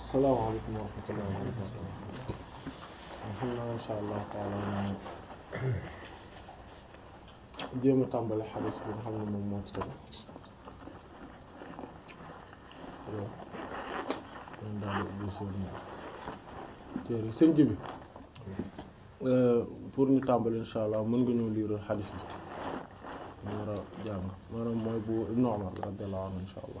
salaamaaleykum wa rahmatullahi wa barakatuh xam naa insha allah taala ñu jéem a tàmbali xadis bi nga xam ne moom moo ci tegu allo moom daal di ubbi seen téere sëñ ji bi pour ñu tàmbali insha allah mën nga ñëw liiral xadis bi ñu war a jàng maanaam mooy bu Ibnu Umar radiyallahu anhu insha allah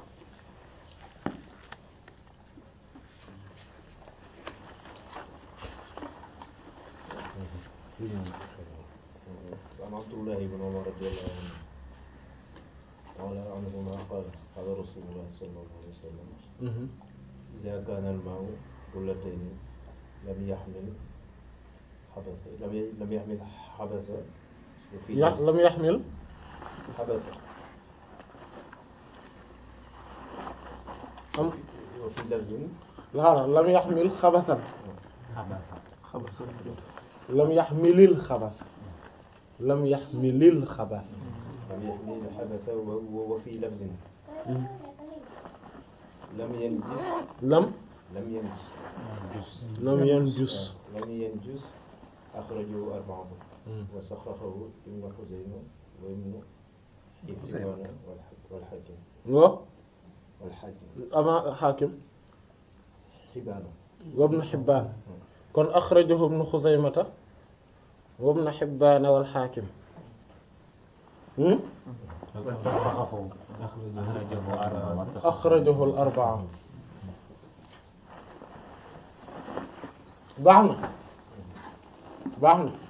عن عبد الله بن عمر رضي الله عنه تعالى عنهما قال قال رسول الله صلى الله عليه وسلم إذا كان الماء قلتين لم يحمل حدث لم ي- لم يحمل حدث وفي ya لفظ lam yaxmil حدث am وفي لفظ xaaral lam yaxmil xabasan lam yaxmilil xabas lam yaxmilil xabas لم يحمل حدث و- وفي لفظ لم ينجس lam لم ينجس lam yanjus لم ينجس أخرجه أربعة وصححه ابن خزيمة وابن حبان والح- والحاكم wa والحاكم ama xaakim حبان wabnu xibbaan kon axrajahu ibnu xuzaymata wabnu xibbaan wal xaakim axrajahu al arbaa baax na baax na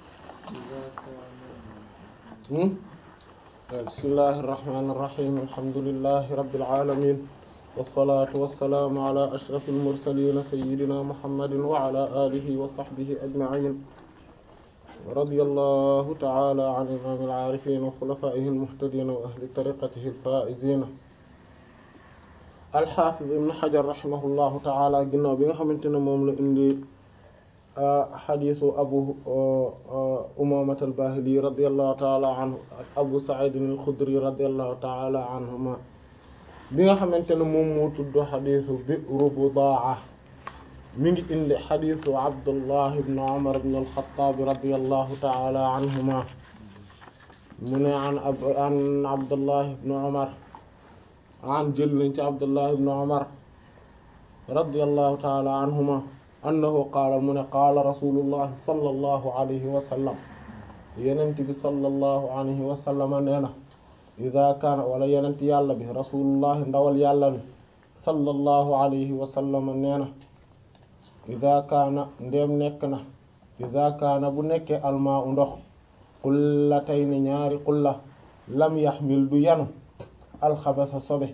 bismillahi irrahmani irrahim alhamdulilahi rabbil alamin wasalaatu wasalaamu ala ashrafil mursalin sayyidina muhammadin wa ala alihi wa sahbihi ajma'in radiyallahu ta'ala an imamil aarifin wa xulafaa'ihi almuhtadin wa ahli tariqatihi alfaa'izin alxaafiz ibn xajar rahimahullahu ta'ala ginnaaw bi nga xamante ne moom la indi xadiisu abu umaamata al-baahili radiyallahu ta'ala anhu ak abu sa'iid al-xudri radiyallahu ta'ala anhuma bi nga xamante ne moom moo tudd xadiisu bi'ru budaa mi ngi indi xadiisu abdullah ibn umar ibn al-xattaab radiyallahu ta'ala anhuma mu ne an an abdullah ibn umar an jël nañ ci abdullah ibn umar radiyallahu ta'ala anhuma annahu qaala mu ne qaala rasulullahi sallallahu alayhi wa sallam yenent bi sallallahu alayhi wa sallam nee na ida kaana wala yenent yàlla bi rasulullahi ndawal yàlla bi sallallahu alayhi wa sallam nee na ida kaana ndéem nekk na ida kaana bu nekkee almaa u ndox qullatayni ñaari qulla lam yaxmil du yanu alxabasa sobe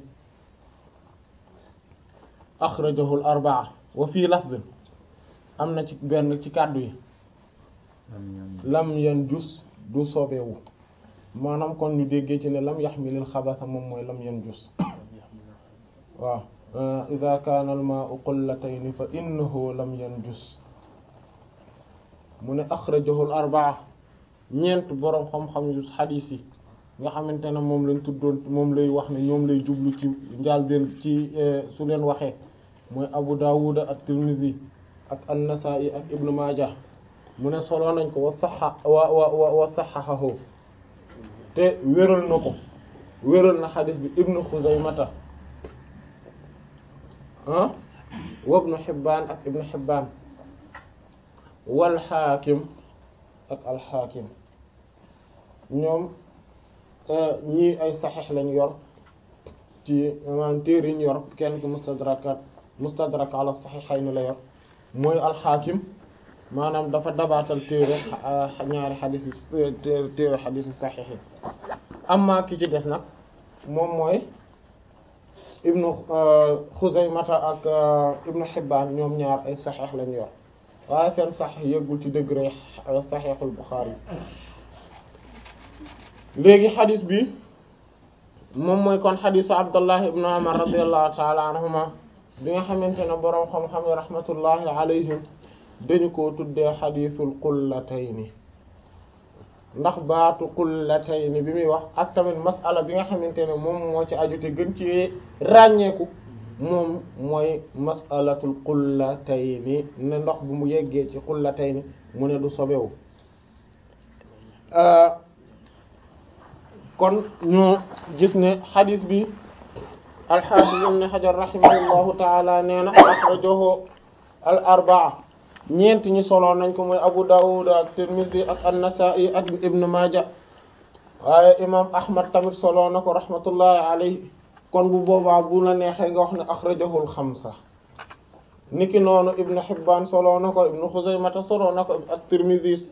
axrajahu al arbaa wa fii lafzin am na ci benn ci kàddu yi lam yan jus du sobewu maanaam kon ñu déggee ci ne lam yaxmilil xabasa moom mooy lam yan jus waaw ida kaana al maa'u qullatayn fa innahu lam yan jus mu ne axrajahu al arbaa ñeent boroom xam-xam yu xadiis yi nga xamante ne moom lañ tuddoon moom lay wax ne ñoom lay jublu ci njaal benn ci su leen waxee mooy abu daawuda ak tirmizi ak an-Nasaa'i ak Ibn Maaja mu ne solo nañ ko wa saxa wa wa wa saxaxahu te wéral na ko wéral na xadis bi Ibn Xuzaymata ah wa Ibn Hibbaan ak Ibn Hibbaan wal Xaakim ak al Xaakim ñoom ñii ay saxiix lañ yor ci maanaam téere yi ñu yor kenn ki mustadrakat mustadrak ala saxiixayni la yor. mooy alxaakim maanaam dafa dabaatal téere ñaari xadis yi téere xadis yi saxiix yi amma ki ci des nag moom mooy ibnu xuzaymata ak ibnu xibbaan ñoom ñaar ay saxiix lañ yor waaye seen saxiix yëggul ci degré saxiixul buxaari léegi xadis bi moom mooy kon xadisu abdullah ibnu umar radiallahu taala anhuma bi nga xamante ne boroom xam-xam yi rahmatullahi alayhim dañu ko tuddee xadiisul qullatayni ndax baatu qullatayni bi muy wax ak tamit masala bi nga xamante ne moom moo ci aju te gën ci ràññeeku moom mooy masalatul qullatayni ne ndox bu mu yeggee ci qullatayni mu ne du sobewu kon ñu gis ne xadis bi alxaafis ibn xajar rahimahullahu taala nee na axrajahu al arbaa ñeent ñi solo nañ ko mooy abu dawud ak tirmidhi ak an-nasa'i ak ibn maaja waaye imam ahmad tamit solo na ko rahmatullahi alayhi kon bu boobaa bu la neexee nga wax ne axrajahu al xamsa niki noonu ibn hibbaan solo na ko ibn xuzaymata solo na ko ak tirmidhi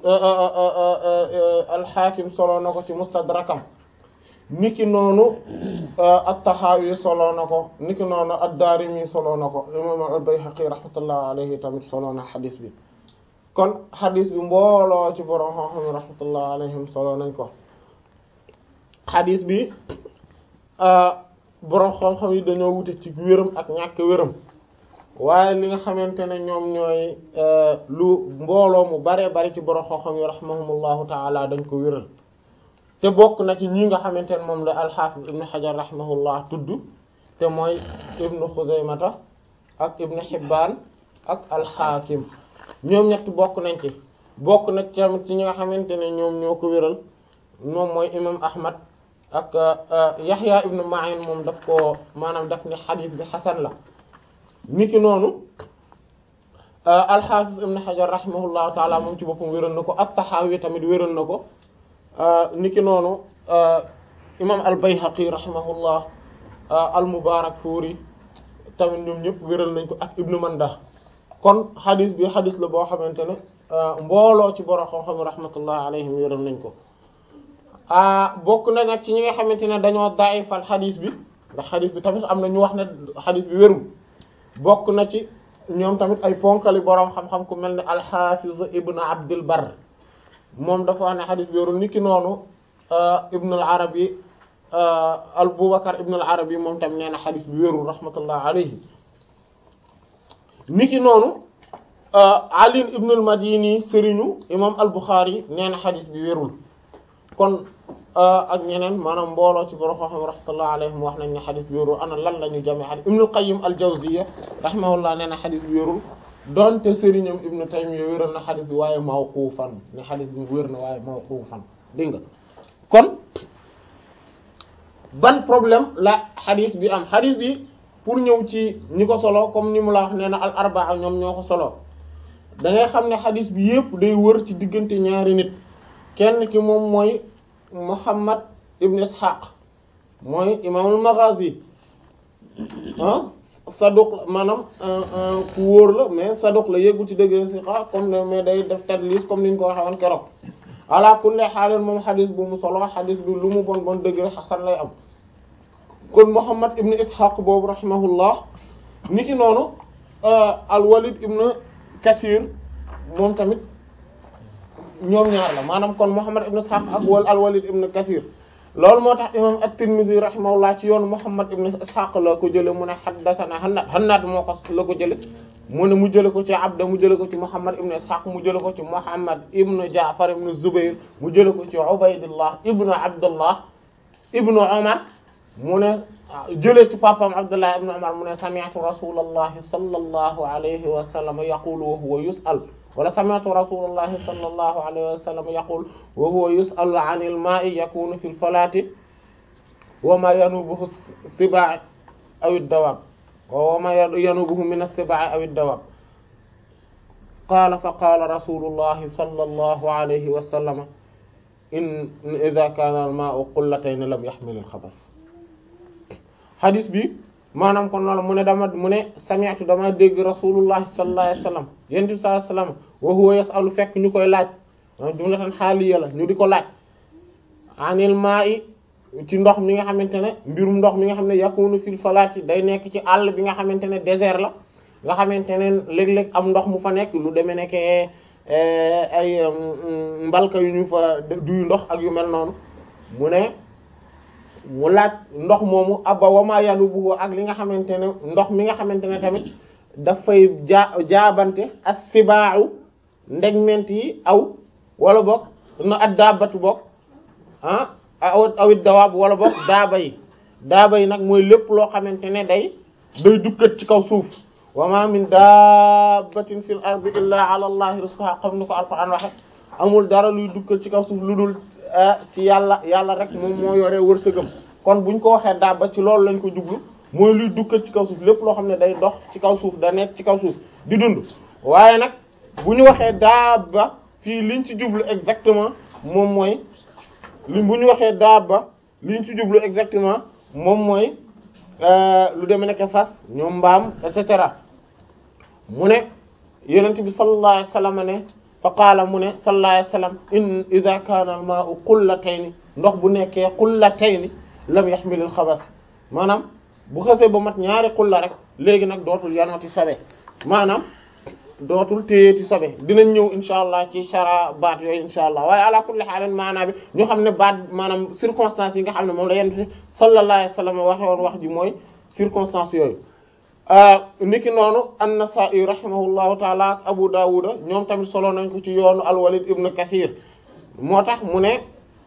al xaakim solo na ko ci mustadrakam niki noonu at-Tahawi solo na ko niki noonu ad-Daarimi solo na ko imam al-Bayhaqi rahmatullah alayhi tamit solo na xadis bi kon xadis bi mbooloo ci borom xam-xam rahmatullah alayhim solo nañ ko xadis bi borom xam-xam yi dañoo wute ci wéram ak ñàkk wéram waaye li nga xamante ne ñoom ñooy lu mbooloo mu bare bari ci borom xam-xam yi rahimahumullahu taala dañ ko wéral te bokk na ci ñi nga xamante ne moom la alxaafis ibnu xajar rahimahullah tudd te mooy ibnu xuzaymata ak ibnu xibbaan ak alxaakim ñoom ñett bokk nañ ci bokk na ci tamit ci ñi nga xamante ne ñoom ñoo ko wéral moom mooy imam ahmad ak yaxya ibnu ma'in moom daf ko maanaam daf ni xadiis bi xasan la niki noonu alxaafis ibnu xajar rahimahullahu taala moom ci boppam wéral na ko at-taxaawi tamit wéral na ko niki noonu imam al-Bayhaqi rahimahullah al-Mubarakfuri tamit ñoom ñëpp wéral nañ ko ak Ibnu Manda kon xadis bi xadis la boo xamante ne mbooloo ci borom xam-xam rahmatullah alayhim wéral nañ ko bokk na nag ci ñi nga xamante ne dañoo daayifal xadis bi ndax xadis bi tamit am na ñu wax ne xadis bi wérul bokk na ci ñoom tamit ay ponkali borom xam-xam ku mel ne al-Hafiz Ibn Abdul Barr moom dafa wax ne xadis bi wérul niki noonu Ibn al-Arabi al-Bubakar Ibn al-Arabi moom tam nee na xadis bi wérul rahmatullah alayhi niki noonu Ali Ibn al-Madini sëriñu imam al-Bukhari nee na xadis bi wérul kon ak ñeneen maanaam mbooloo ci borom xam-xam rahmatullah alayhim wax nañ ne xadis bi wérul ana lan la ñu jamee xadis Ibn al-Qayyim al-Jawziyya rahimahullah nee na xadis bi wérul donte sëriñam Ibn Taymiyya wéral na xadis bi waaye mawqufan ne xadis bi wér na waaye mawqufan dégg nga kon ban problème la xadis bi am xadis bi pour ñëw ci ñi ko solo comme ni mu la wax nee na al arbaa ñoom ñoo ko solo da ngay xam ne xadis bi yépp day wër ci diggante ñaari nit kenn ki moom mooy Muhammad ibn Ishaq mooy imaamul Maghazi ah saduq la maanaam ku wóor la mais saduq la yéggul ci degré siqa comme ne mais day def tadlis comme ni ñu ko waxee woon keroog ala kulli xaalin moom xadis bu mu solo xadis bi lu mu bon bon degré xasan lay am kon Muhammad ibn Ishaq boobu rahimahullah niki noonu al-Walid ibn Kasir moom tamit ñoom ñaar la maanaam kon Muhammad ibn Ishaq ak wal al-Walid ibn Kasir loolu moo tax imam at-Tirmidhi rahimahullah ci yoonu Muhammad ibn Ishaq la ko jële mu ne haddathana Hannad Hannad moo ko la ko jële mu ne mu jële ko ci Abda mu jële ko ci Muhammad ibn Ishaq mu jële ko ci Muhammad ibn Ja'far ibn Zubayr mu jële ko ci Ubaydullah ibn Abdullah ibn Umar mu ne jëlee ci papam Abdullah ibn Umar mu ne sami'tu rasulallahi sallallahu alayhi wa sallam yaqulu wa huwa yus'al wala sami'tu rasulallahi sallallahu alayhi wa sallam yaqul wa huwa yus'alu 'anil ma'i yakunu fil falati wa ma yanubuhu as-sibaa' aw ad-dawaab wa ma yanubuhu min as-sibaa' aw ad-dawaab qaala fa qaala rasulullahi sallallahu alayhi wa sallam in idha kana al-ma'u qullatayn lam yahmil al-khabath hadis bi maanaam kon loolu mu ne dama mu ne sami'tu dama dégg rasulullah sallallahu alayhi wasallam yonent bi sallallahu alayhi wasallam wa huwa yas'alu fekk ñu koy laaj jumlatan xaaliya la ñu di ko laaj anil ma'i ci ndox mi nga xamante ne mbirum ndox mi nga xam ne yakunu fil falati day nekk ci àll bi nga xamante ne désert la nga xamante ne léeg-léeg am ndox mu fa nekk lu demee nekk ay mbalka yu ñu fa duy ndox ak yu mel noonu mu ne mu laaj ndox moomu abba wama yanu bu ak li nga xamante ne ndox mi nga xamante ne tamit dafay jaa jaabante as sibaaw ndegment yi aw wala boog na at daabatu boog ah aw awit dawaab wala boog daaba yi daaba yi nag mooy lépp loo xamante ne day day dukkat ci kaw suuf wa ma min dabbatin fil ardi illa ala allahi rizquha xam ni ko alquran waxe amul dara luy dukkat ci kaw suuf lu dul ci yàlla yàlla rek moom moo yore wërsëgam kon buñ ko waxee dabba ci loolu lañ ko jublu mooy luy dukkat ci kaw suuf lépp loo xam ne day dox ci kaw suuf da nekk ci kaw suuf di dund waaye nag bu ñu waxee dabba fii liñ ci jublu exactement moom mooy li bu ñu waxee dabba liñ ci jublu exactement moom mooy lu deme nekk fas ñoom mbaam et cetera mu ne yonent bi sallallahu alayhi wasallam ne fa qaala mu ne sallallahu alayhi wasallam in idha kana al ma'u qullatayn ndox bu nekkee qullatayn lam yahmil al khabath maanaam bu xësee ba mat ñaari xulla rek léegi nag dootul yanoti sobe maanaam dootul téyeeti sobe dinañ ñëw insha allah ci shara baat yooyu insha allah waaye ala kulli haal maanaa bi ñu xam ne baat maanaam circonstances yi nga xam ne moom la yenn sallallahu alayhi wasallam waxe woon wax ji mooy circonstances yooyu niki noonu an-Nasa'i rahimahullahu taala ak Abu Dawud ñoom tamit solo nañ ko ci yoonu al-Walid ibn Kathir moo tax mu ne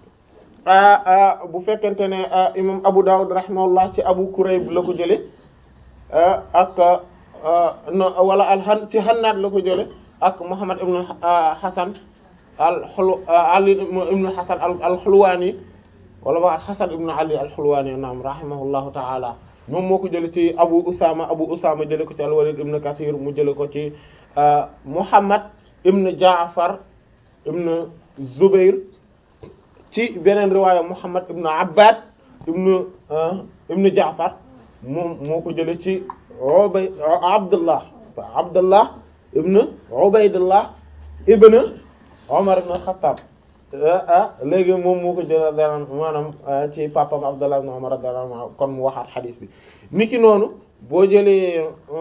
bu fekkente ne imam Abu Dawud rahimahullah ci Abu Kurayb la ko jële ak wala al ci Hannaad la ko jële ak Muhammad ibn Hasan al-Hulu Ali ibn Hasan al-Hulwani wala ba Hasan ibn Ali al-Hulwani naam rahimahullahu ta'ala moom moo ko jële ci Abu Usama Abu Usama jële ko ci al-Walid ibn Kathir mu jële ko ci Muhammad ibn Ja'far ibn Zubair ci beneen riwaaya Muhammad ibn Abbad ibn ibn Ja'far moom moo ko jële ci Ubay Abdullah Abdullah ibn Ubaydullah ibn Umar ibn Khattab léegi moom moo ko jëlee dara maanaam ci papam Abdullah ibn Umar radiyallahu anhu kon mu waxaat xadiis bi niki noonu boo jëlee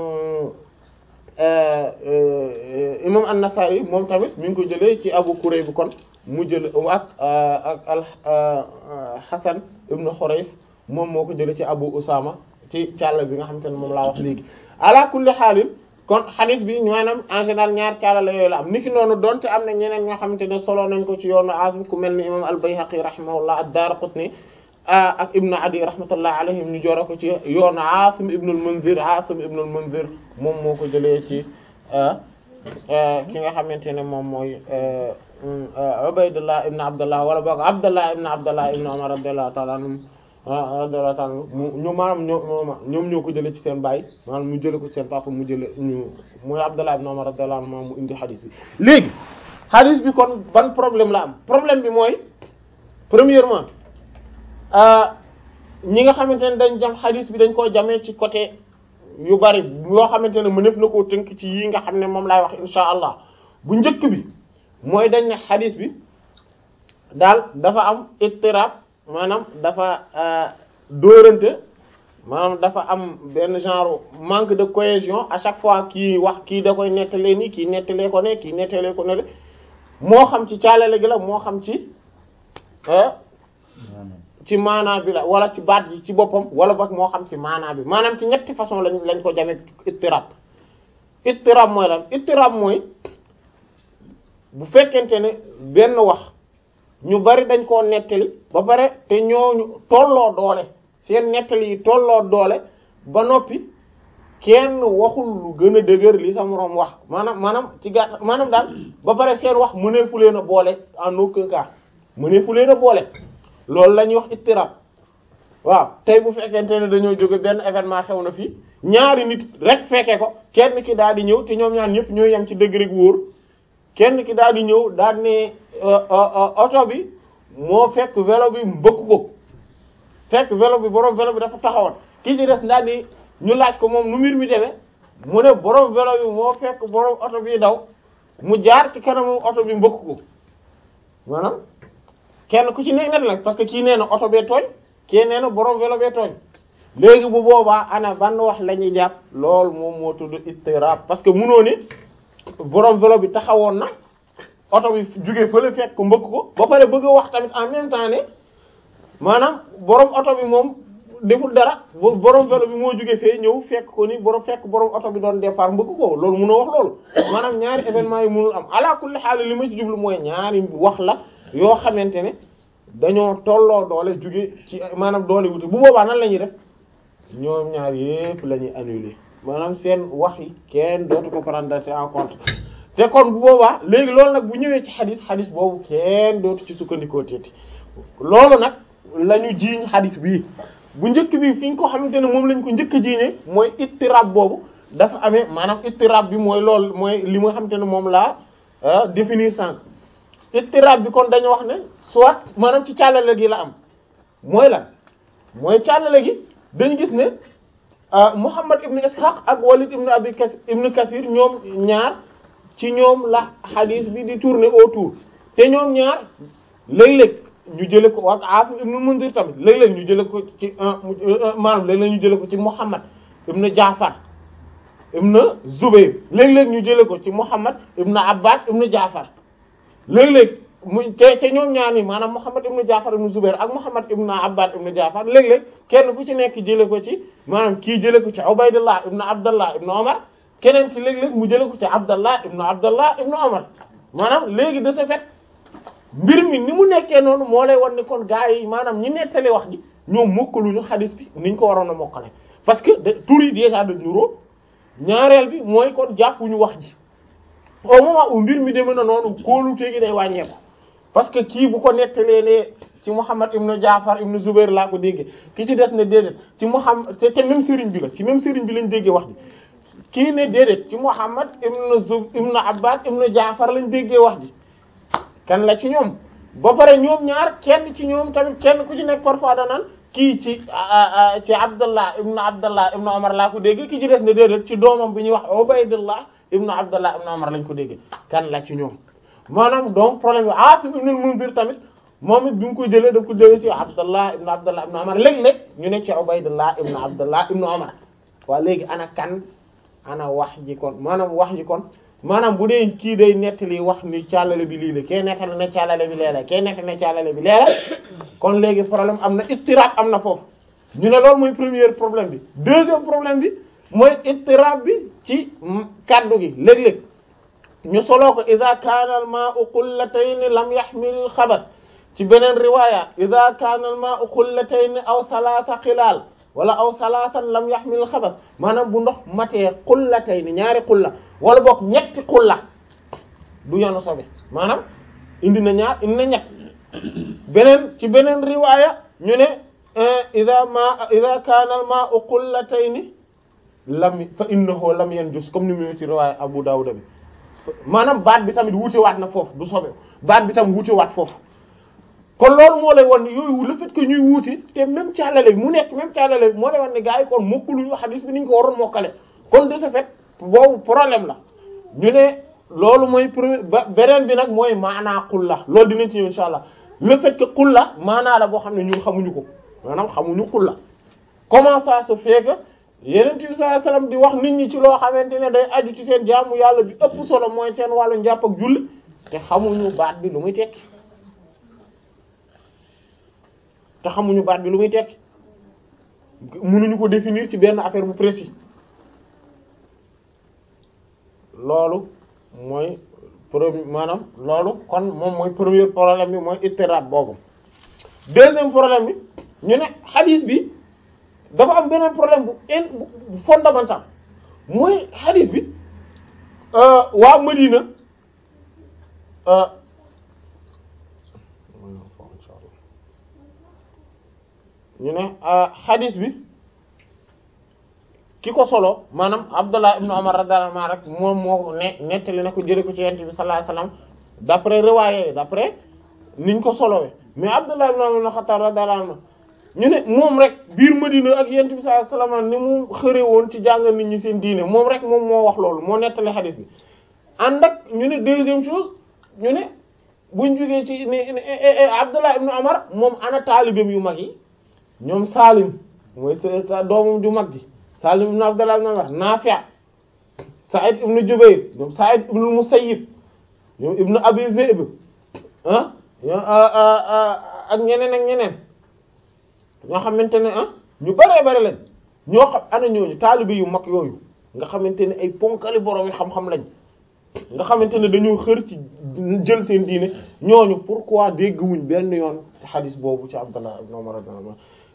imam An-Nasa'i moom tamit mi ngi ko jëlee ci Abu Kurayb kon mu jële ak ak al Hasan ibn Hurayth moom moo ko jëlee ci Abu Usama ci càll bi nga xamante ne moom laa wax léegi ala kulli xaalin kon xadis bi maanaam en général ñaar càllala yooyu la am niki noonu donte am na ñeneen ñoo xamante ne solo nañ ko ci yoonu Azim ku mel ni imam al-Bayhaqi rahimahullah ad-Daraqutni ak Ibn Adi rahmatullah alayhim ñu joore ko ci yoonu Asim ibn al-Munzir Asim ibn al-Munzir moom moo ko jëlee ci ki nga xamante ne moom mooy Ubaydullah ibn Abdullah wala boog Abdullah ibn Abdullah ibn Umar radiyallahu ta'ala anhum radiyallahu ta'ala ñu maanaam ñoo ñoom ñoo ko jëlee ci seen baay maanaam mu jëlee ko ci seen papa mu jëlee ñu mooy Abdullah ibn Umar radiyallahu anhu mu indi xadis bi léegi xadis bi kon ban problème la am problème bi mooy premièrement ñi nga xamante ne dañ jam xadis bi dañ koo jamee ci côté yu bari yoo xamante ne mënef na koo tënk ci yii nga xam ne moom laay wax insha allah bu njëkk bi mooy dañ ne xadis bi daal dafa am ittirab maanaam dafa dóorante maanaam dafa am benn genre manque de cohésion à chaque fois kii wax kii da koy nettalee nii kii nettalee ko ne kii nettalee ko ne moo xam ci caalale gi la moo xam ci ci maanaa bi la wala ci baat ji ci boppam wala boog moo xam ci maanaa bi maanaam ci ñetti façon lañ lañ ko jamee ittirab ittirab mooy lan ittirab mooy bu fekkente ne benn wax ñu bari dañ koo nettali ba pare te ñooñu tolloo doole seen nettali yi tolloo doole ba noppi kenn waxul lu gën a dëgër li sa moroom wax maanaam maanaam ci gàtt maanaam daal ba pare seen wax mënee fu leen a boole en aucun cas mënee fu leen a boole loolu la ñuy wax ittirab waaw tey bu fekkente ne dañoo jóge benn événement xew na fii ñaari nit rek fekke ko kenn ki daal di ñëw te ñoom ñaar ñëpp ñooy yem ci degré gu wóor kenn ki daal di ñëw daal ne oto bi moo fekk vélo bi mbëkk ko fekk vélo bi borom vélo bi dafa taxawoon ki ci des daal di ñu laaj ko moom nu mbir mi demee mu ne borom vélo bi moo fekk borom oto bi daw mu jaar ci kanamu oto bi mbëkk ko maanaam kenn ku ci nekk net nag parce que kii nee na oto bee tooñ kii nee na borom vélo bee tooñ léegi bu boobaa ana ban wax la ñuy jàpp loolu moom moo tudd ittirab parce que munoo ne borom vélo bi taxawoon na oto bi jóge fële fekk ko mbëkk ko ba pare bëgg a wax tamit en même temps ne maanaam borom oto bi moom deful dara borom vélo bi moo jóge fee ñëw fekk ko ni borom fekk borom oto bi doon départ mbëkk ko loolu munoo wax loolu maanaam ñaari événement yi munul am ala kulli xaal li ma ci jublu mooy ñaari wax la yoo xamante ne dañoo tolloo doole jóge ci maanaam doole wuti bu boobaa nan la ñuy def ñoom ñaar yépp la ñuy annuler maanaam seen wax yi kenn dootu ko prendre en compte te kon bu boobaa léegi loolu nag bu ñëwee ci xadis xadis boobu kenn dootu ci sukkandikoo teeti loolu nag la ñu jiiñ xadis bii bu njëkk bi fi ñu ko xamante ne moom lañ ko njëkk a jiiñee mooy ittirab boobu dafa amee maanaam ittirab bi mooy loolu mooy li nga xamante ne moom laa définir sànq ittirab bi kon dañu wax ne soit maanaam ci càllale gi la am mooy lan mooy càllale gi dañu gis ne Muhammad ibn Ishaq ak Walid ibn Abi Kathir ibn Kathir ñoom ñaar ci ñoom la hadith bi di tourner autour te ñoom ñaar léeg-léeg ñu jële ko ak Asim ibn Munzir tamit léeg-léeg ñu jële ko ci maanaam léeg-léeg ñu jële ko ci Muhammad ibn Jaafar ibn Zubayr léeg-léeg ñu jële ko ci Muhammad ibn Abbad ibn Jaafar léeg-léeg mu te te ñoom ñaar ni maanaam Muhammad ibn Jaafar ibn Zubayr ak Muhammad ibn Abbad ibn Jaafar léeg-léeg kenn ku ci nekk jële ko ci maanaam kii jële ko ci Ubaydullah ibn Abdullah ibn Umar keneen ki léeg-léeg mu jële ko ci Abdallah ibn Abdallah ibn Umar maanaam léegi de ce fait mbir mi ni mu nekkee noonu moo lay wan ne kon gaa yi maanaam ñi nettali wax ji ñoom mokkaluñu xadis bi niñ ko waroon a mokkale parce que de tur yi déjà de nuroo ñaareel bi mooy kon jàppuñu wax ji au moment où mbir mi demee na noonu kóolu téegi day wàññeeku parce que kii bu ko nettalee ne ci Muhammad ibn Jaafar ibn Zubair laa ko déggee ki ci des ne déedéet ci Muhammad te te même sëriñ bi la ci même sëriñ bi lañ déggee wax ji kii ne déedéet ci Muhammad ibn Zub ibn Abbad ibn Jaafar lañ déggee wax ji kan la ci ñoom ba pare ñoom ñaar kenn ci ñoom tamit kenn ku ci nekk parfois danaan kii ci ci Abdallah ibn Abdallah ibn Umar laa ko dégg ki ci des ne déedéet ci doomam bi ñuy wax Ubaydullah ibn Abdallah ibn Umar lañ ko dégg kan la ci ñoom maanaam donc problème bi Asim ibn al-Munzir tamit moom it bi mu ko jëlee daf ko jëlee ci Abdallah ibn Abdallah ibn Umar léeg-léeg ñu ne ci Ubaydullah ibn Abdallah ibn Umar waa léegi ana kan ana wax ji kon maanaam wax ji kon maanaam bu dee kii day nettali wax ni càllale bi lii la kee nettali na càllale bi leela kee nettali na càllale bi leela kon léegi problème am na ittirab am na foofu ñu ne loolu mooy premier problème bi deuxième problème bi mooy ittirab bi ci kaddu gi léeg-léeg ñu soloo ko ida kaana al ma'u qullatayn lam yahmil xabath ci beneen riwaya ida kaana al ma'u qullatayn aw thalatha xilaal wala aw salaatan lam yaxmil xabas maanaam bu ndox matee xullatay ni ñaari xulla wala boog ñetti xulla du yoonu sobe maanaam indi na ñaar indi na ñett beneen ci beneen riwaaya ñu ne ida ma ida kaana al ma'u xullatayni lam fa innahu lam yanjus comme ni mu ci riwaaya Abu Dawud bi maanaam baat bi tamit wuute waat na foofu du sobe baat bi tam wuute waat foofu kon loolu moo lay wan ne yooyu le fait que ñuy wuute te même càllale bi mu nekk même càllale bi moo lay wan ne gars yi kon mokkaluñu xadis bi ni ñu ko waroon mokkale kon de ce fait boobu problème la ñu ne loolu mooy premier ba beneen bi nag mooy maanaa xulla loolu dinañ ci ñëw insha allah le fait que xulla maanaa la boo xam ne ñun xamuñu ko maanaam xamuñu xulla comment ça se fait que yeneen bi sallallahu alayhi wasallam di wax nit ñi ci loo xamante ne day aju ci seen jaamu yàlla bi ëpp solo mooy seen wàllu njàpp ak julli te xamuñu baat bi lu muy tekki te xamuñu baat bi lu muy tekki mënuñu ko définir ci benn affaire bu précis loolu mooy premier maanaam loolu kon moom mooy premier problème bi mooy ittirab boobu deuxième problème bi ñu ne hadith bi dafa am beneen problème bu in bu fondamental mooy hadith bi waa Madina ñu ne hadith bi ki ko solo maanaam Abdullah ibn Umar radiyallahu anhu rek moom moo ne nettali na ko jële ko ci yonent bi sallallahu alayhi wasallam d'après riwaaye d'après niñ ko solowee mais Abdullah ibn Umar ibn Khattab radiyallahu anhu ñu ne moom rek biir Madina ak yonent bi sallallahu alayhi wasallam ni mu xëre woon ci jàngal nit ñi seen diine moom rek moom moo wax loolu moo nettali hadith bi ànd ak ñu ne deuxième chose ñu ne buñ jógee ci ne Abdullah ibn Umar moom ana taalibeem yu mag yi ñoom Salim mooy sa doomam ju mag ji Salim ibn Abdullah ibn Umar Nafi' Sa'id ibn Jubayr ñoom Sa'id ibn Musayyib ñoom ibn Abi Zi'b ah ak ñeneen ak ñeneen ñoo xamante ne ah ñu bëree bëri lañ ñoo xam ana ñooñu taalibe yu mag yooyu nga xamante ne ay ponkali borom yi xam-xam lañ nga xamante ne dañoo xër ci jël seen diine ñooñu pourquoi dégguwuñ benn yoon xadis boobu ci Abdullah ibn Umar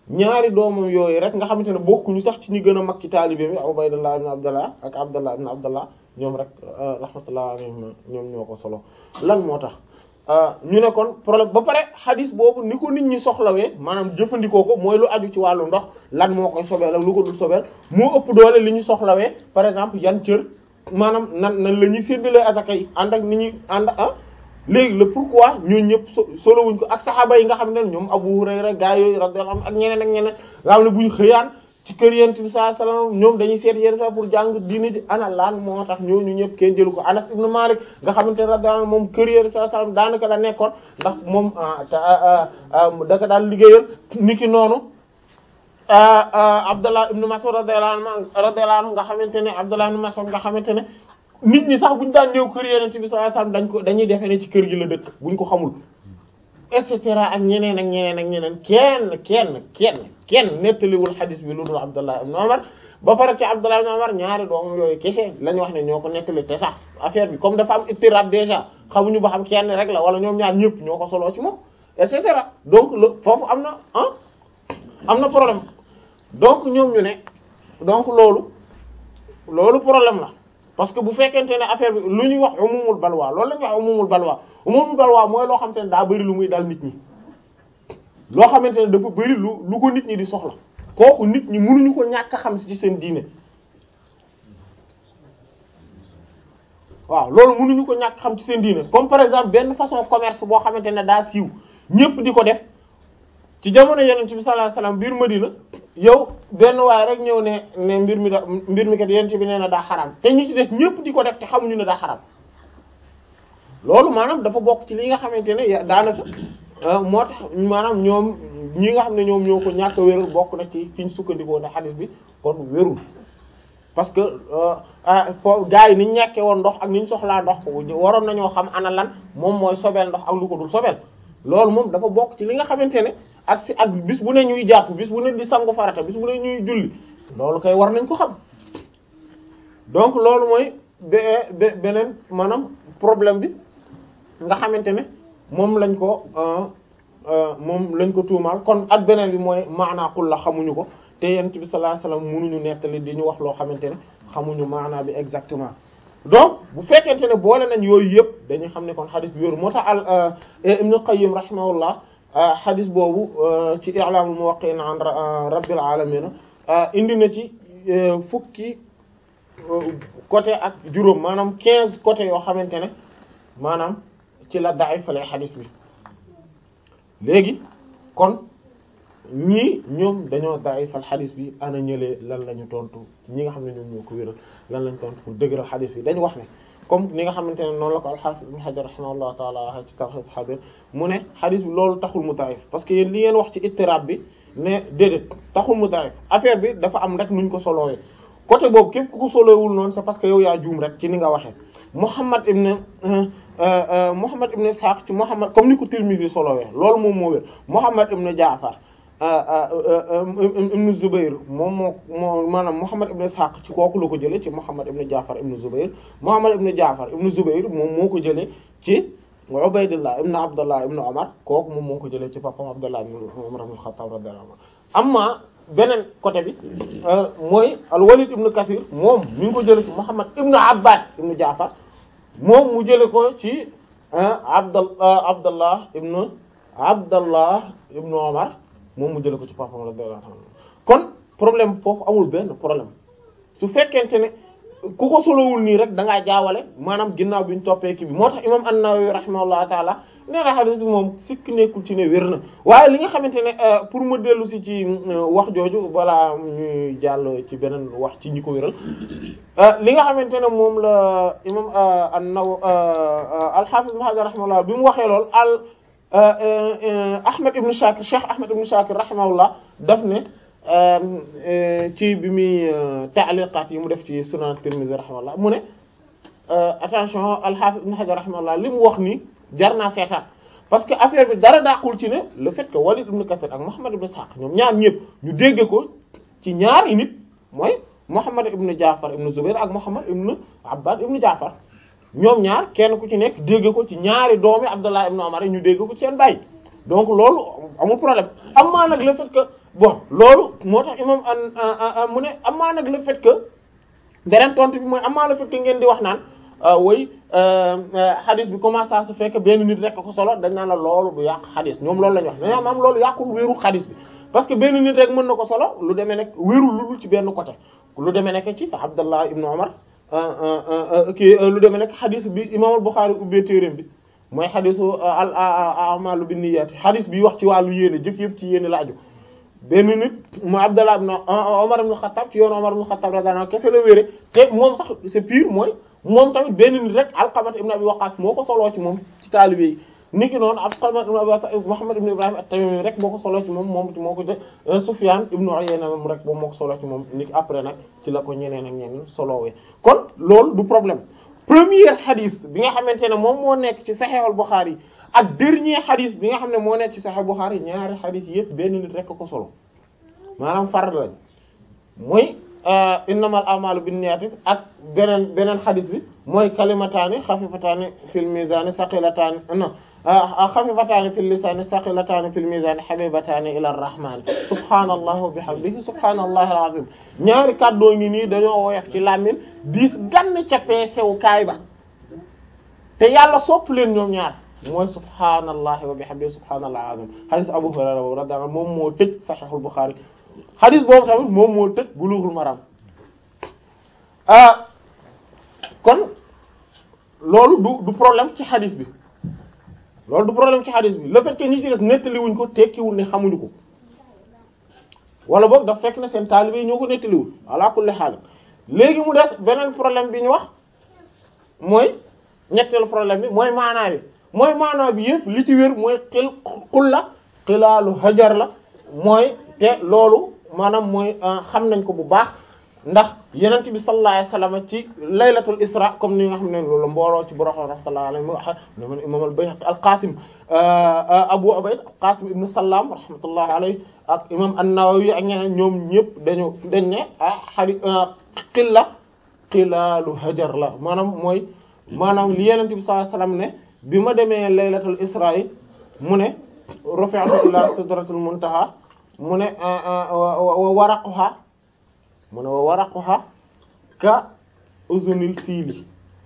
ñaari doomam yooyu rek nga xamante ne bokkuñu sax ci ñi gën a mag ci taalibe bi Ubaydullah ibn Abdullah ak Abdullah ibn Abdullah ñoom rek rahmatullah alayhim ñoom ñoo ko solo lan moo tax ñu ne kon problème ba pare xadis boobu ni ko nit ñi soxlawee maanaam jëfandikoo ko mooy lu aju ci wàllu ndox lan moo koy sobeel ak lu ko dul sobeel moo ëpp doole li ñu soxlawee par exemple yan cër maanaam nan nan la ñuy séddalee asaka yi ànd ak ni ñuy ànd ah léegi le pourquoi ñooñu ñëpp solo wuñ ko ak saxaaba yi nga xam ne ñoom Abu Hurayra gaa yooyu radiyallahu anhu ak ñeneen ak ñeneen nga xam ne buñ xëyaan ci kër yent bi sallallahu alayhi wasallam ñoom dañuy seet yéen sa pour jàng diine ji ana lan moo tax ñooñu ñëpp kenn jëlu ko Anas ibn Malik nga xamante ne radiyallahu anhu moom kër yéen sallallahu alayhi wasallam daanaka la nekkoon ndax moom daka daal liggéeyal niki noonu Abdullah ibn Mas'ud radiyallahu anhu radiyallahu anhu nga xamante ne Abdullah ibn Mas'ud nga xamante ne nit ñi sax buñu daan ñëw kër yeneen bi sallallahu alayhi wasallam dañ ko dañuy defee ne ci kër gi la dëkk buñ ko xamul et cetera ak ñeneen ak ñeneen ak ñeneen kenn kenn kenn kenn nettaliwul xadis bi lu dul Abdullah ibn Umar ba pare ci Abdullah ibn Umar ñaari doomam yooyu kese lañ wax ne ñoo ko nettali te sax affaire bi comme dafa am ittirab déjà xamuñu ba xam kenn rek la wala ñoom ñaar ñëpp ñoo ko soloo ci moom et cetera donc le foofu am na ah am na problème donc ñoom ñu ne donc loolu loolu problème la parce que bu fekkente ne affaire bi lu ñuy wax umumul balwa loolu la ñuy wax umumul balwa umumul balwa mooy loo xamante ne daa bëri lu muy dal nit ñi loo xamante ne dafa bëri lu lu ko nit ñi di soxla kooku nit ñi mënuñu ko ñàkk a xam ci seen diine waaw loolu mënuñu ko ñàkk xam ci seen diine comme par exemple benn façon commerce boo xamante ne daa siiw ñépp di ko def ci jamono yonent bi sallallahu alayhi wasallam biir Madina yow benn waaye rek ñëw ne ne mbir mi da mbir mi kat yonent bi nee na daa xaram te ñi ci des ñépp di ko def te xamuñu ne daa xaram loolu maanaam dafa bokk ci li nga xamante ne daanaka moo tax maanaam ñoom ñi nga xam ne ñoom ñoo ko ñàkk a wérul bokk na ci fi ñu sukkandikoo ne xadis bi kon wérul parce que fo gars yi ni ñu ñàkkee woon ndox ak ni ñu soxlaa ndox waroon nañoo xam ana lan moom mooy sobeel ndox ak lu ko dul sobeel loolu moom dafa bokk ci li nga xamante ne ak si ak bis bu ne ñuy jàpp bis bu ne di sangu farata bis bu ne ñuy julli loolu kay war nañ ko xam donc loolu mooy be beneen maanaam problème bi nga xamante ne moom lañ ko moom lañ ko tuumaal kon ak beneen bi mooy maanaa qul la xamuñu ko te yent bi sallallahu alayhi wasallam mënuñu nettali di ñu wax loo xamante ne xamuñu maanaa bi exactement donc bu fekkente ne boole nañ yooyu yëpp dañuy xam ne kon xadis bi wéru moo tax al Ibn Qayyim rahimahullah xadis boobu ci i'lamul muwaqqi'in an rabbil alamin indi na ci fukki côté ak juróom maanaam quinze côté yoo xamante ne maanaam ci la da'ifale xadis bi léegi kon ñii ñoom dañoo da'ifal xadis bi ana ñëlee lan la ñu tontu ñi nga xam ne ñoom ñoo ko wéral lan lañ tontu pour dëgëral xadis bi dañu wax ne comme ni nga xamante ne noonu la ko al-Hafiz Ibn Hajar rahimahullahu ta'ala waxe ci Talkhis Habir mu ne xadis bi loolu taxul mu da'if parce que yéen li ngeen wax ci ittirab bi ne déedéet taxul mu da'if affaire bi dafa am rek nuñ ko solowee côté boobu képp ku ko solowul noonu c'est parce que yow yaa juum rek ci ni nga waxee Muhammad ibn Muhammad ibn Ishaq ci Muhammad comme ni ko Tirmidhi solowee loolu moom moo wér Muhammad ibn Ja'far ibn Zubayr moom moo moo maanaam Muhammad ibn Ishaq ci kooku la ko jëlee ci Muhammad ibn Ja'far ibn Zubayr Muhammad ibn Ja'far ibn Zubayr moom moo ko jëlee ci Ubaydullah ibn Abdullah ibn Umar kooku moom moo ko jëlee ci papam Abdullah ibn Umar ibn Khattab radiyallahu anhu amma beneen côté bi mooy al-Walid ibn Kathir moom mi ngi ko jëlee ci Muhammad ibn Abbad ibn Ja'far moom mu jëlee ko ci Abdallah Abdallah ibn Abdallah ibn Umar moom mu jëlee ko ci papam radiyallahu anhu kon problème foofu amul benn problème su fekkente ne ku ko solowul nii rek da ngaa jaawale maanaam ginnaaw bi ñu toppee kii bi moo tax imam an-Nawawi rahimahullahu taala nee na hadith bi moom sikk nekkul ci ne wér na waaye li nga xamante ne pour ma dellu si ci wax jooju balaa ñuy jàll ci beneen wax ci ñi ko wéral li nga xamante ne moom la imam an-Nawawi al-Hafiz ibn Hajar rahimahullah bi mu waxee lool al Ahmad ibn Shakir Cheikh Ahmad ibn Shakir rahimahullah daf ne ci bi muy taaliqaat yi mu def ci Sunan Tirmidhi rahimahullah mu ne attention al-Hafiz ibn Hajar rahimahullah li mu wax ni jar naa seetaan parce que affaire bi dara dàqul ci ne le fait que Walid ibn Kathir ak Muhammad ibn Ishaq ñoom ñaar ñëpp ñu dégg ko ci ñaari nit mooy Muhammad ibn Ja'far ibn Zubair ak Muhammad ibn Abbad ibn Ja'far ñoom ñaar kenn ku ci nekk dégg ko ci ñaari doomi Abdullah ibn Umar ñu dégg ko ci seen baay donc loolu amul problème amaa nag le fait que bon loolu moo tax imam an mu ne amaa nag le fait que beneen tontu bi mooy amaa le fait que ngeen di wax naan woy xadis bi comment ça se fait que benn nit rek ko solo dañ naan la loolu du yàq xadis ñoom loolu la ñu wax dañoo am loolu yàqul wéeru xadis bi parce que benn nit rek mën na ko solo lu demee nekk wéerul lu dul ci benn côté lu demee nekk ci Abdallah ibnu Umar kii lu demee nekk xadis bi imam al-Bukhari ubbee téeréem bi mooy xadisu al a'malu binniyat xadis bi wax ci wàllu yéene jëf yëpp ci yéene la aju benn nit mu Abdallah ibn Umar ibn Khattab ci yoonu Umar ibn Khattab radiyallahu anhu kese la wéere te moom sax c'est pire mooy moom tamit benn nit rek Alqamat ibn Abi Waqqas moo ko soloo ci moom ci taalibe yi niki noonu Alqamat ibn Abi Waqqas Muhammad ibn Ibrahim at-Tamimi rek moo ko soloo ci moom moom moo ko de Sufyan ibn Uyayna moom rek moom moo ko soloo ci moom niki après nag ci la ko ñeneen ak ñeneen solowee kon loolu du problème premier hadith bi nga xamante ne moom moo nekk ci Sahih al-Bukhari ak dernier hadith bi nga xam ne moo nekk ci Sahih al-Bukhari ñaari hadith yëpp benn nit rek ko solo maanaam fard lañ mooy innamal a'malu binniyati ak beneen beneen hadith bi mooy kalimataani xafifataani fil mizaani saqilataani non xafifataani fil lisaani saqilataani fil mizaani habibataani ila rahmaani subhaanallahi wa bihamdihi subhaanallahi al-azim ñaari kàddoo ngi nii dañoo woyof ci làmmiñ diis gann ca peesewu kaay ba te yàlla sopp leen ñoom ñaar mooy subhaanallahi wa bihamdihi subhaanallahi al-azim hadith Abu Hurayra boobu radiyallahu anhu moom moo tëj Sahihul Bukhari hadith boobu tamit moom moo tëj Bulughul Maram ah kon loolu du du problème ci hadith bi loolu du problème ci hadith bi le fait que ñi ci des nettaliwuñ ko tekkiwul ne xamuñu ko wala boog daf fekk na seen taalibe yi ñoo ko nettaliwul ala kulli haal léegi mu des beneen problème bi ñu wax mooy ñetteelu problème bi mooy maanaa bi mooy maanaa bi yëpp li ci wér mooy xil xul la xilaalu hajar la mooy te loolu maanaam mooy xam nañ ko bu baax ndax yenent bi sallallahu alayhi wasallam ci laylatul isra comme ni nga xam ne loolu mbooloo ci boroxo rahmatullahi alayhi mu wax ñoom imam al-Bayhaqi al-Qasim Abu Ubayd al-Qasim ibn Sallam rahmatullahi alayhi ak imam an-Nawawi ak ñeneen ñoom ñëpp dañu dañ ne ah xari xilla xilaalu hajar la maanaam mooy maanaam li yenent bi sallallahu alayhi wasallam ne bi ma demee laylatul isra yi mu ne rafi'tu ila sidratul muntaha mu ne wa waraquha mu ne wa waraquha ka uzunil fiili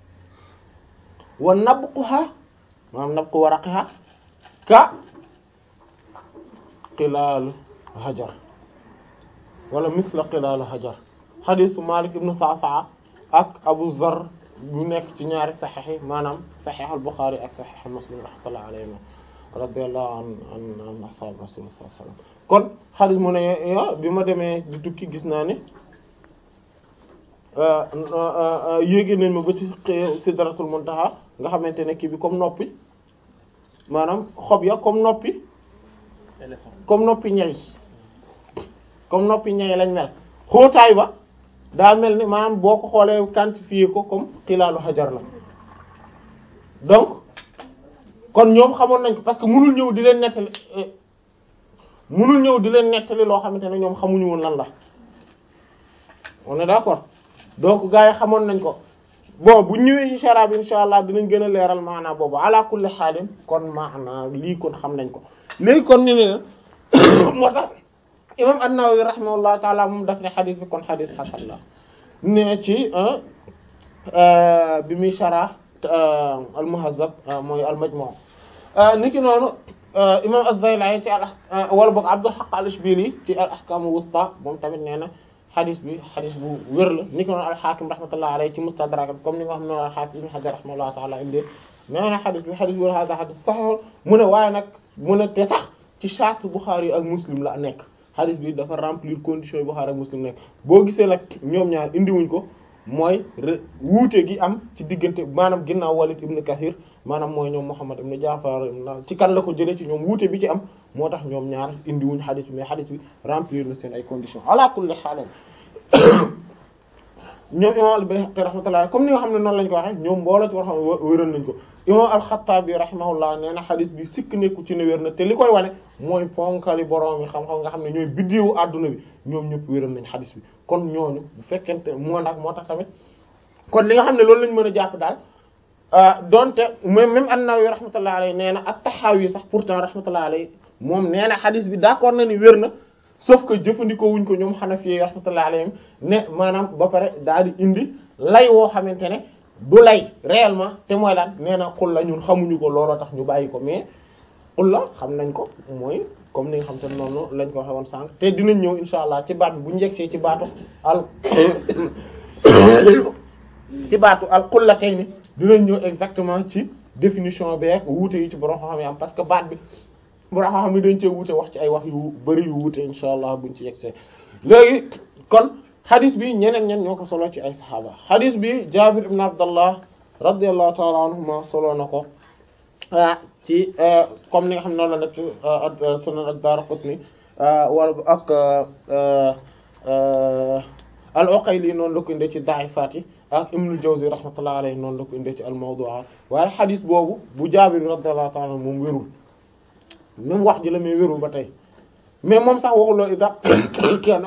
wa nabquha maanaam nabqu waraqiha ka qilaalu hajar wala misla qilaalu hajar xadisu Malik ibnu Sa'sa'a ak Abu Zar bu nekk ci ñaari saxiix yi maanaam saxiix al-Bukhari ak saxiix Muslim rahmatullahi alayhim radiyallahu an an an ashab rasul sallallahu alayhi wasallam kon xadis mu ne bi ma demee di tukki gis naa ne yéegi nañ ma ba ci sidratul muntaha nga xamante ne kii bi comme noppi maanaam xob ya comme noppi comme noppi ñay comme noppi ñay lañ mel xóotaay ba daa mel ni maanaam boo ko xoolee quantifier ko comme xilaalu xajar la donc kon ñoom xamoon nañ ko parce que mënul ñëw di leen nettali mënul ñëw di leen nettali loo xamante ne ñoom xamuñu woon lan la on est d'accord donc gars yi xamoon nañ ko bon bu ñëwee ci shara bi insha allah dinañ gën a leeral maanaa boobu ala kulli xaalin kon maanaa lii kon xam nañ ko léegi kon ñu ne moo tax imam an-Nawawi rahimahullahu taala moom daf ne xadis bi kon xadis xasan la ne ci bi muy shara al-Muhazzab mooy al-Majmu' niki noonu imam az-Zaylai ci al wala boog Abdul Haqq al-Ishbili ci al-Ahkam al-Wusta moom tamit nee na xadis bi xadis bu wér la niki noonu al-Hakim rahmatullahi alayhi ci Mustadrak comme ni nga xam ne al-Hafiz Ibn Hajar rahimahullahu taala indi nee na xadis bi xadis bu hada xadis sahih mu ne waaye nag mu ne te sax ci charte Bukhari ak Muslim la nekk xadis bi dafa remplir conditions yi Bukhari ak Muslim nekk boo gisee nag ñoom ñaar indiwuñ ko mooy wuute gi am ci diggante maanaam ginnaaw Walid ibn Kathir maanaam mooy ñoom Muhammad ibn Ja'far ci kan la ko jëlee ci ñoom wuute bi ci am moo tax ñoom ñaar indiwuñ xadis bi mais xadis bi remplir na seen ay conditions ala kulli haal ñoom imam al-Bayhaqi rahmatullah comme ni nga xam ne noonu lañ ko waxee ñoom mbooloo ci war xam wéral nañ ko imam al-Khattabi rahimahullah nee na xadis bi sikk nekku ci ne wér na te li koy wane mooy ponkali borom yi xam-xam nga xam ne ñooy biddeewu adduna bi ñoom ñëpp wéral nañ xadis bi kon ñooñu bu fekkente moo nag moo tax tamit kon li nga xam ne loolu lañ mën a jàpp daal donte même même an-Nawawi rahmatullah alayhi nee na at-Tahawi sax pourtant rahmatullah alayhi moom nee na xadis bi d'accord na ni wér na sauf que jëfandikoo wuñ ko ñoom Hanafi rahmatullahi alayhim ne maanaam ba pare daal di indi lay woo xamante ne du lay réellement te mooy lan nee na xul la ñun xamuñu ko looloo tax ñu bàyyi ko mais xul la xam nañ ko mooy comme ni nga xam te ne noonu lañ ko waxee woon sànq te dinañ ñëw insha allah ci baat bi bu njëgsee ci baatu al ci baatu al xullatayni dinañ ñëw exactement ci définition beeg wuute yi ci borom xam-xam yi am parce que baat bi borom xam-xam yi dañ cee wuute wax ci ay wax yu bari yu wuute insha allah buñ ci yegsee léegi kon xadis bi ñeneen ñen ñoo ko solo ci ay saxaaba xadis bi Jaabir ibn Abdallah radiyallahu ta'ala anhuma solo na ko ah ci comme ni nga xam ne noonu la nekk sunan ad-Daraqutni wala ak al-Uqayli noonu la ko indee ci Da'ifaat yi ak Ibnul Jawzi rahmatullahi alayhi noonu la ko indee ci al-Mawdu'aat waaye xadis boobu bu Jaabir radiyallahu ta'ala anhu moom wérul même wax ji la mais wérul ba tey mais moom sax waxuloo ida kenn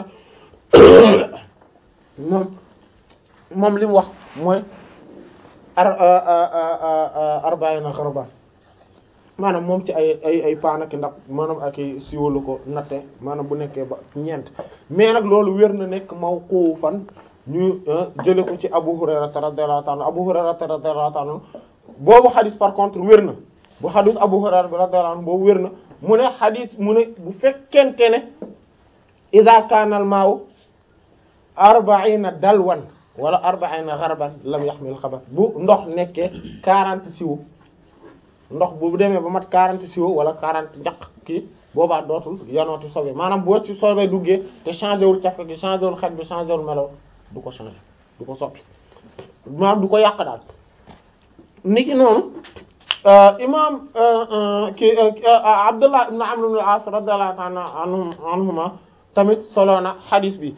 moom moom li mu wax mooy ar arba'ina gharban maanaam moom ci ay ay ay paan ak ndax maanaam ak ay siwalu ko natte maanaam bu nekkee ba ñeent mais nag loolu wér na nekk mawqufan ñu jële ko ci Abu Hurayra radiyallahu ta'ala Abu Hurayra radiyallahu ta'ala boobu xadis par contre wér na bu xadis Abu Hurayra bi radiyallahu anhu boobu wér na mu ne xadis mu ne bu fekkente ne iza kaana al ma'u arba'ina dalwan wala arba'ina gharban lam yaxmil xabar bu ndox nekkee quarante siwo ndox bu demee ba mat quarante siwo wala quarante njaq kii boobaa dootul yanooti sobe maanaam boo ci sobe duggee te changé wul cafka gi changé wul xet bi changé wul melo du ko changé du ko soppi maanaam du ko yàq daal niki noonu imam ki Abdullah ibn Amr ibn al-As radiyallahu ta'ala anhuma tamit solo na hadith bi